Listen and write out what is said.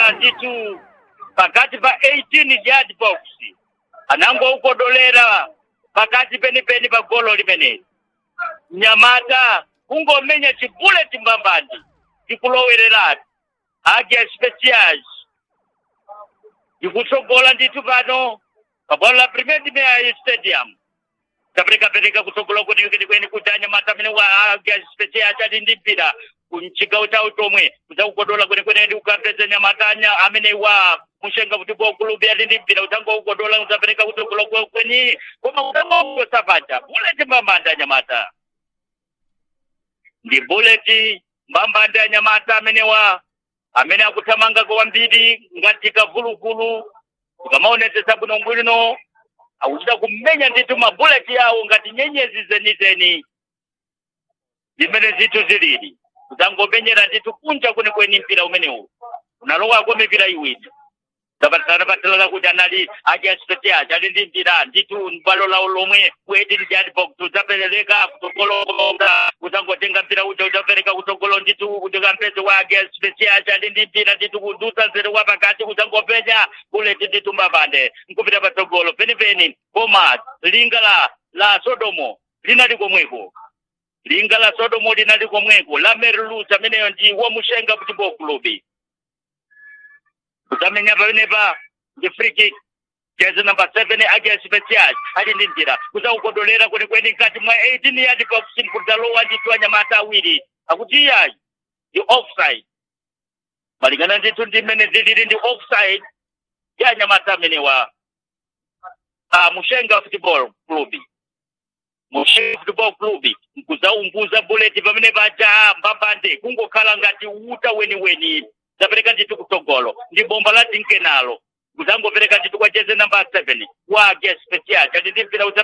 kuchokera ndithu pakati pa 18 yard box anangoukodolera pakati penipeni pa golo limeneli mnyamata kungomenya chibuleti mbambandi ndikulowereratu agia specials ndikutsogola ndithu pano pabwalo la premier dimea stadium taperekapereka kutsogola kwenikweni kuti anyamata amene wa agia specials ati ndi mpira kumchigawo chawo chomwe kudzakukodola kwenikweni ndi kukapeza nyamatanya amene wa mushenga kuti bokulubi ati ndi mpira udzangoukodola udzapereka kutsogola kweni koma udzangosapacha buleti mbambandi anyamata ndi buleti mbambandi anyamata amenewa amene akuthamanga kwambiri ngati kavuluvulu ukamaonetsetsa bwino bwino akuchita kumenya ndithu mabuleti yawo ngati nyenyezi zenizeni zimene zithu zilili kudzangomenyera ndithu kunja kwenikweni mpira umenewu unalowako mipira iwiri tapatala kuti anali achiasipetiaci ali ndi mpira ndithu bwalo lawo lomwe kuedini jadbox udzapereka kutsogoloa kudzangotenga mpira uja udzapereka kutsogolo ndithu kuti kampezi wa achiasipetiaci ali ndi mpira ndithu kudutsa nzere wa pakati kudzangopenya buleti ndithu mbapande nkupita patsogolo penipeni koma linga la la sodomo linali komweko linga la sodomo linali komweko la merlus ameneyo ndi wamushenga football club kudzamenya pamenepa ndi free kick jezi number seven agia special ali ndi mpira kudzaukodolera kwenikweni mkati mwa 18 yard box kudzalowa ndithu anyamata awiri akuti iyayi ndi offside malingana ndithu ndi mmene zilili ndi offside ya anyamata amenewa ah, mushenga football club mushenga football club nkudzaumbuza buleti pamene paja mbambande kungokhala ngati uta weniweni zapereka ndithu kutsogolo ndi bomba la tinkenalo kudzangopereka ndithu kwa jezi namba 7 wa age special kati ndi mpira